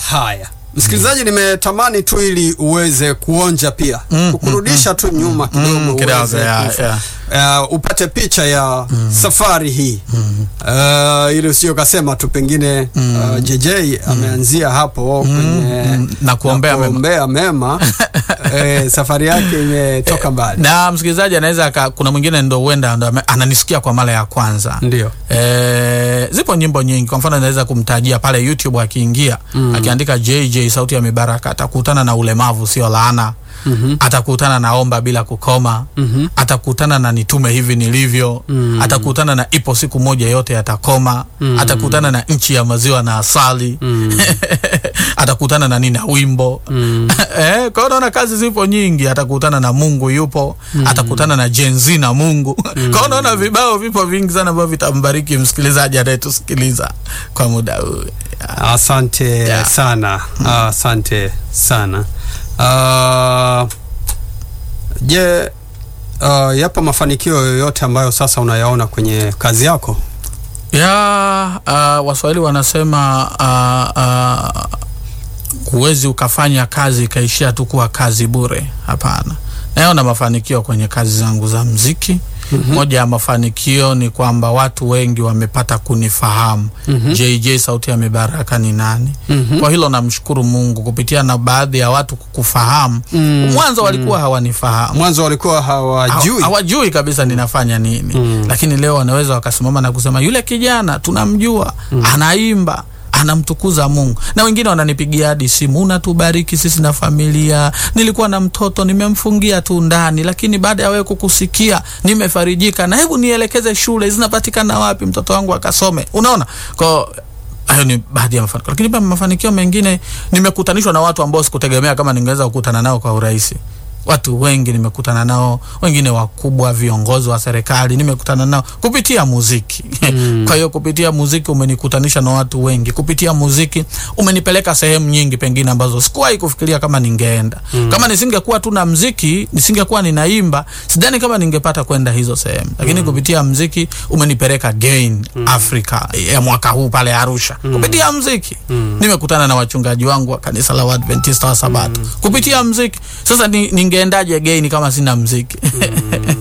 Haya, msikilizaji, nimetamani tu ili uweze kuonja pia Mm, kukurudisha tu nyuma kidogo Mm, kidogo, uweze ya, kufa- ya. uh, upate picha ya safari hii uh, ili usio kasema tu pengine uh, JJ ameanzia hapo kwenye mm, na kuombea mema. kuombea mema eh, safari yake imetoka mbali. na msikilizaji anaweza aka- kuna mwingine ndo huenda ndo ame- ananisikia kwa mara ya kwanza Ndio. E, zipo nyimbo nyingi. Kwa mfano naweza kumtajia pale YouTube akiingia Mm. akiandika JJ sauti ya mibaraka, atakutana na ulemavu sio laana. Mhm. Atakutana na omba bila kukoma. Mhm. Atakutana na nitume hivi nilivyo. Mm. Atakutana na ipo siku moja yote yatakoma. Mm. Atakutana na nchi ya maziwa na asali. Mm. Atakutana na nina wimbo Mm. eh, kwa hiyo naona kazi zipo nyingi. Atakutana na Mungu yupo, atakutana na jenzi na Mungu. Kwa hiyo naona vibao vipo vingi sana ambavyo vitambariki msikilizaji anayetusikiliza kwa muda huu. Asante Yeah. sana, asante sana. Uh, je, uh, yapo mafanikio yoyote ambayo sasa unayaona kwenye kazi yako? ya uh, Waswahili wanasema uh, uh, huwezi ukafanya kazi ikaishia tu kuwa kazi bure. Hapana, naona mafanikio kwenye kazi zangu za mziki. Mhm. Moja ya mafanikio ni kwamba watu wengi wamepata kunifahamu Mhm. JJ sauti ya mibaraka ni nani. Mhm. Kwa hilo namshukuru Mungu kupitia na baadhi ya watu kukufahamu. Mm. Mwanzo walikuwa hawanifahamu Mwanzo walikuwa hawajui. Hawa- hawajui kabisa ninafanya nini Mm. lakini leo wanaweza wakasimama na kusema yule kijana tunamjua anaimba anamtukuza Mungu na wengine wananipigia hadi simu unatubariki sisi na familia nilikuwa na mtoto nimemfungia tu ndani lakini baada ya wewe kukusikia nimefarijika na hebu nielekeze shule zinapatikana wapi mtoto wangu akasome unaona kwa hayo ni baadhi ya mafanikio lakini pia mafanikio mengine nimekutanishwa na watu ambao sikutegemea kama ningeweza kukutana nao kwa urahisi watu wengi nimekutana nao, wengine wakubwa, viongozi wa serikali nimekutana nao kupitia muziki. Mm. Kwa hiyo kupitia muziki umenikutanisha na watu wengi, kupitia muziki umenipeleka sehemu nyingi pengine ambazo sikuwahi kufikiria kama ningeenda. Kama nisingekuwa tu na muziki, nisingekuwa ninaimba, sidhani kama ningepata kwenda hizo sehemu, lakini kupitia muziki umenipeleka Gain Africa ya mwaka huu pale Arusha, kupitia muziki nimekutana na wachungaji wangu wa kanisa la Waadventista wa Sabato kupitia muziki. Sasa ni, ningeendaje Gain kama sina muziki?